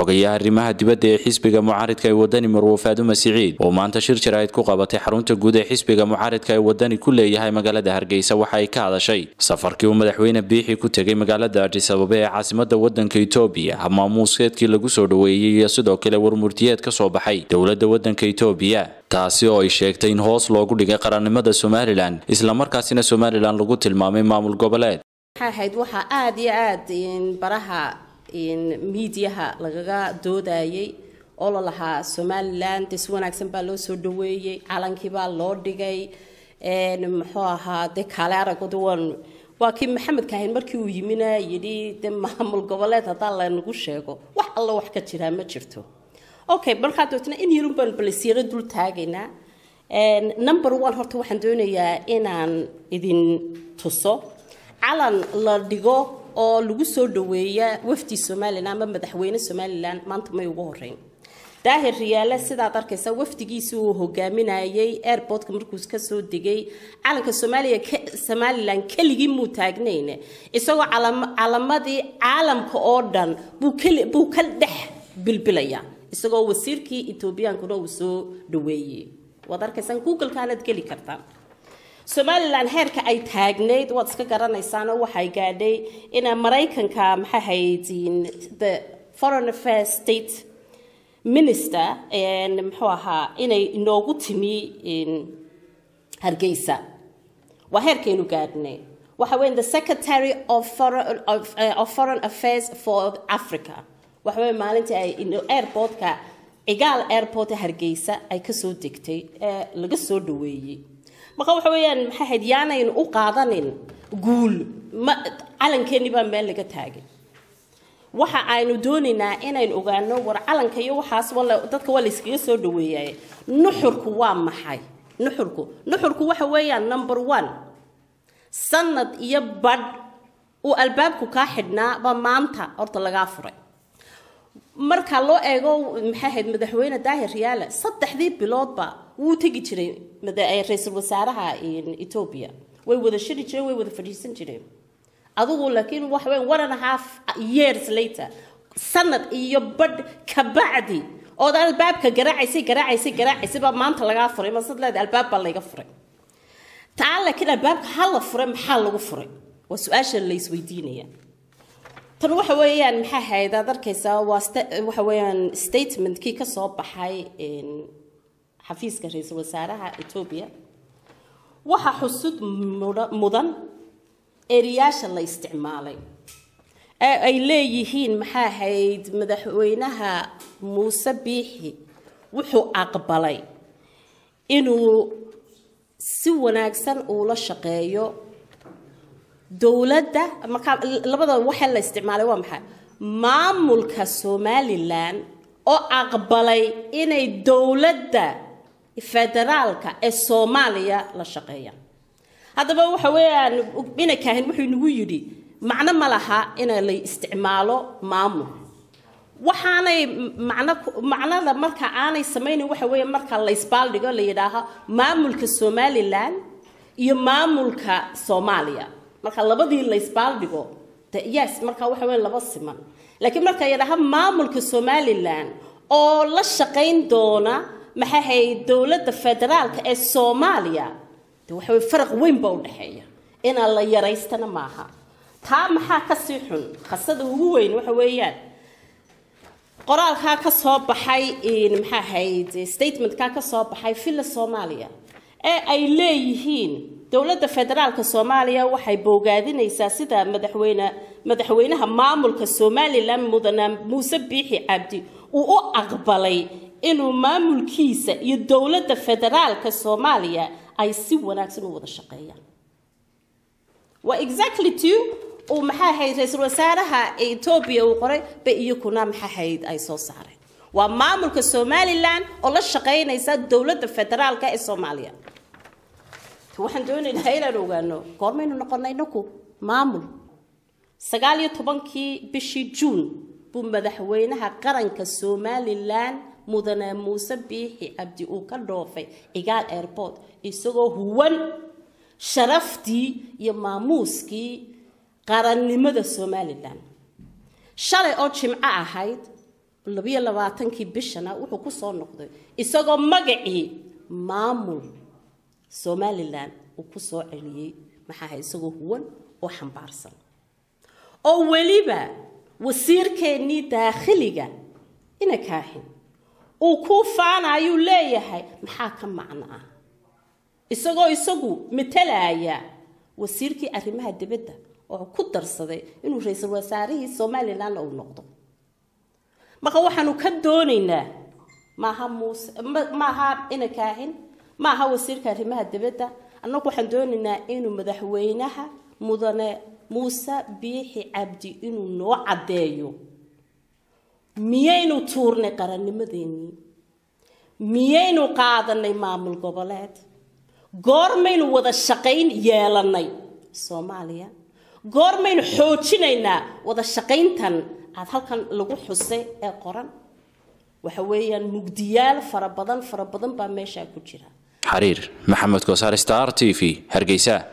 xogayaha arrimaha dibadda ee xisbiga mucaaridka ee wadani marwo faadume siciid oo maanta shir jaraa'id ku qabatay xarunta guud ee xisbiga mucaaridka ee wadani ku leeyahay magaalada hargeysa waxa ay ka hadashay safarkii uu madaxweyne biixi ku tegay magaalada adis ababa ee caasimada wadanka itoobiya maamuuskeedkii lagu soo dhoweeyey iyo sidoo kale warmurtiyeed ka soo baxay dowladda wadanka itoobiya taasi oo ay sheegtay in hoos loogu dhigay qarannimada somalilan islamarkaasina somalilan lagu tilmaamay maamul goboleed waxay ahayd waxaa aada iyo aada baraha miidiyaha lagaga doodayay oo la lahaa somalilan de si wanaagsan baa loo soo dhaweeyey calankii baa loo dhigay muxuu ahaa de kaale aragooda waan waa kii maxamed kaahin markii uu yimina yidhi de maamul goboleed haddaa lanagu sheego wax alla wax ka jiraa ma jirto okay markaa dootna in yarun baan balisyaro dul taagaynaa number one horta waxaan doonayaa inaan idin tuso calan la dhigo oo lagu soo dhaweeya wafdi somalilan ama madaxweyne somalilan maanta may ugu horeyn daahir riyaale sidaad arkaysa wafdigiisi uu hogaaminayay airportka markuu kasoo degay calanka soomaaliya somalilan keligii muu taagnayn isagoo calamadii caalamka oo dhan buu ka dhex bilbilaya isagoo wasiirkii etoobiyaankuna uu soo dhaweeyey waad arkaysaan googlekaanaad geli kartaan somalilan heerka ay taagnayd waad iska garanaysaano waxay gaadhay ina maraykanka maxaa hayd the foreign affairs state minister muxuu ahaa inay inoogu timi hargeysa waa heerkaynu gaadhnay waxa weya the secretary of foreign, of, uh, of foreign affairs for africa waxa weya maalintii ay airportka cigaal airport hargeysa ay kasoo degtay ee laga soo dhaweeyey marka waxa weeyaan maxay ahayd yaanaynu u qaadanin guul ma calankeenni baa meel laga taagay waxa aynu doonaynaa inaynu ogaano war calanka iyo waxaas dadka waa layskaga soo dhaweeyay nuxurku waa maxay nuxurku nuxurku waxa weeyaan number one sanad iyo badh uu albaabku kaa xidhnaa baa maanta horta lagaa furay marka loo eego maxay ahayd madaxweyne daahir riyaale saddexdii biloodba wuu tegi jiray ra-iisul wasaaraha etoobiya way wada shiri jireen way wada fadhiisan jireen adigu laakiin waxa weyn one and a half years later sanad iyo badh kabacdi ood albaabka garaacaysay garaacaysay garaacaysay baa maanta lagaa furay masad leeda albaab baa layga furay taa laakiin albaabka ha la furay maxaa lagu furay waa su-aasha la isweydiinaya tan waxa weeyaan maxaa ahayd aad arkaysaa waa waxa weeyaan statementkii ka soo baxay xafiiska ra-iisul wasaaraha etoobiya waxaa xusud mudan eriyaasha la isticmaalay ee ay leeyihiin maxaa ahayd madaxweynaha muuse biixi wuxuu aqbalay inuu si wanaagsan uula shaqeeyo dowladda markaa labada waxa la isticmaalay waa maxay maamulka somalilan oo aqbalay inay dowladda federaalka ee soomaaliya la shaqeeyaan haddaba waxa weeyaan ina kaahin wuxuu nagu yidhi macno ma laha ina la isticmaalo maamul waxaanay macno macnada marka aanay samaynayn waxa weeye marka la isbaaldhigo la yidhaaho maamulka somalilan iyo maamulka soomaaliya marka labadii la isbaaldhigo yes marka waxa weeye laba siman laakiin marka yidhaaha maamulka somalilan oo la shaqayn doona maxay ahayd dowladda federaalka ee soomaaliya de waxa weye faraq weyn baa u dhexeeya inaan la yaraystana maaha taa maxaa kasii xun khasada ugu weyn waxa weeyaan qoraalkaa ka soo baxay maxaa ahayd statementkaa ka soo baxay villa soomaaliya ee ay leeyihiin dowladda federaalka soomaaliya waxay boogaadinaysaa sida madaxweyne madaxweynaha maamulka somalilan mudane muuse biixi cabdi uu u aqbalay inuu maamulkiisa iyo dowladda federaalka soomaaliya ay si wanaagsan u wada shaqeeyaan waa exactly two uu maxaa ahayd ra-iisul wasaaraha etoobiya uu qoray ba iyakuna maxaa ahayd ay soo saareen waa maamulka somalilan oo la shaqeynaysa dowladda federaalka ee soomaaliya waxaan doonaynaa inaan ogaano goormaynu noqonay inaku maamul sagaal iyo tobankii bishii juun buu madaxweynaha qaranka somalilan mudane muuse biixi cabdi uu ka dhoofay cigaal airport isagoo huwan sharaftii iyo maamuuskii qarannimada somalilan shalay oo jimco ahayd labiyo labaatankii bishana wuxuu ku soo noqday isagoo magacii maamul somalilan uu ku soo celiyey maxaaha isagoo huwan oo xambaarsan oo weliba wasiirkeennii daakhiliga ina kaahin uu kuu faanayuu leeyahay maxaa ka macno ah isagoo isagu matalaya wasiirkii arrimaha dibadda oo ku darsaday inuu ra-iisul wasaarihii somalilan uu noqdo marka waxaanu ka doonaynaa maaha muuse maaha ina kaahin maaha wasiirka arrimaha dibadda annagu waxaan doonaynaa inuu madaxweynaha mudane muuse biixi cabdi inuu noo caddeeyo miyaynu tuurnay qarannimadeennii miyaynu qaadanay maamul goboleed goormaynu wada shaqayn yeelannay soomaaliya goormaynu xoojinaynaa wada shaqayntan aada halkan lagu xusay ee qoran waxa weeyaan mugdiyaal fara badan fara badan baa meeshaa ku jira xariir maxamed kosaar star t v hargeysa